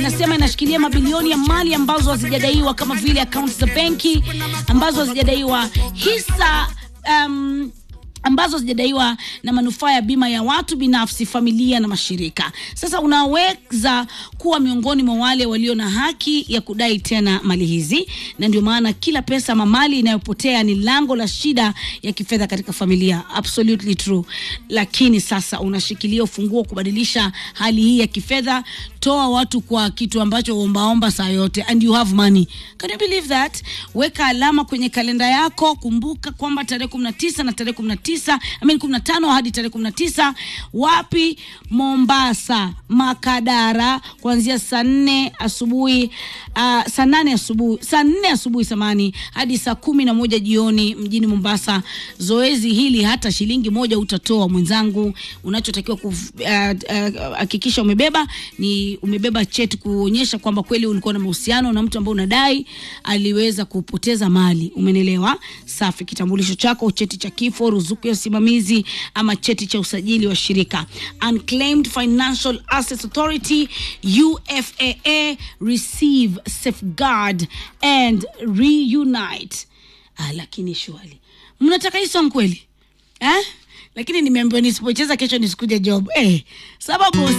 inasema inashikilia mabilioni ya mali ambazo hazijadaiwa kama vile akaunti za benki ambazo hazijadaiwa hisa um, ambazo zijadaiwa na manufaa ya bima ya watu binafsi, familia na mashirika. Sasa unaweza kuwa miongoni mwa wale walio na haki ya kudai tena mali hizi, na ndio maana kila pesa ama mali inayopotea ni lango la shida ya kifedha katika familia. Absolutely true. Lakini sasa unashikilia ufunguo kubadilisha hali hii ya kifedha. Toa watu kwa kitu ambacho ombaomba saa yote, and you have money. Can you believe that? Weka alama kwenye kalenda yako. Kumbuka kwamba tarehe 19 na tarehe 19 I mean 15 hadi tarehe 19 wapi? Mombasa, Makadara, kuanzia saa nne asubuhi uh, saa nane asubuhi saa nne asubuhi samani hadi saa kumi na moja jioni mjini Mombasa. Zoezi hili hata shilingi moja utatoa mwenzangu. Unachotakiwa kuhakikisha uh, uh, umebeba ni umebeba cheti kuonyesha kwamba kweli ulikuwa na mahusiano na mtu ambaye unadai aliweza kupoteza mali. Umenelewa? Safi. Kitambulisho chako, cheti cha kifo, ruzuku ya usimamizi ama cheti cha usajili wa shirika. Unclaimed Financial Assets Authority UFAA, receive, safeguard and reunite. Ah, lakini shwali mnataka hii song kweli eh? Lakini nimeambiwa nisipocheza kesho nisikuje job eh, sababu